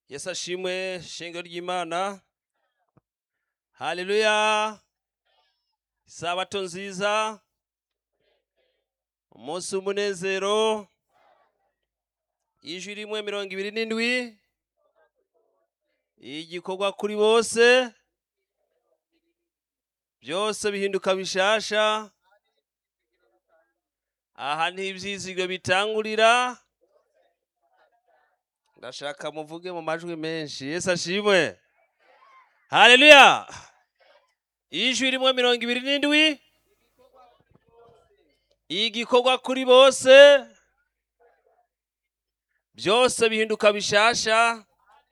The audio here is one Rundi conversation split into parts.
yesu ashimwe shengero ry'imana haleluya isabato nziza umunsi w'umunezero ijwi rimwe mirongo ibiri n'indwi igikorwa kuri bose byose bihinduka bishasha aha ni ibyizigiro bitangurira ndashaka muvuge mu majwi menshi yesu ashimwe haleluya ijwi rimwe mirongo ibiri n'indwi igikorwa kuri bose byose bihinduka bishasha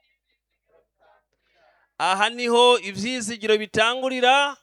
aha niho ibyizigiro bitangurira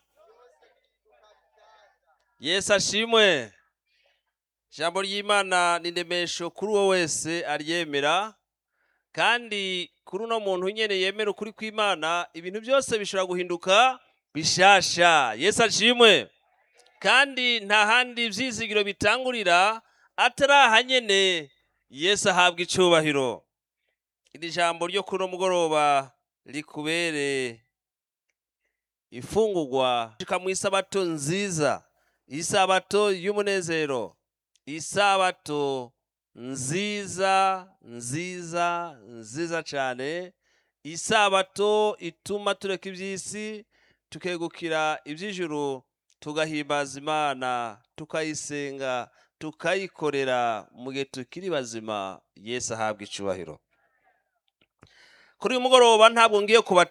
yesu ashimwe ijambo ry'imana ni indemesho kuri uwo wese aryemera kandi kuri uno muntu nyine yemera ukuri kw'imana ibintu byose bishobora guhinduka bishasha yesu ashimwe kandi nta handi ibyizigiro bitangurira atari aha nyine yesu ahabwa icyubahiro iri jambo ryo kuri uno mugoroba rikubere ifungurwa mu isabato nziza isabato y'umunezero isabato nziza nziza nziza cyane isabato ituma tureka iby'isi tukegukira iby'ijuru tugahimbaza imana tukayisenga tukayikorera mu gihe tukiri bazima yesu ahabwa icyubahiro kuri uyu mugoroba ntabwo ngiye kuba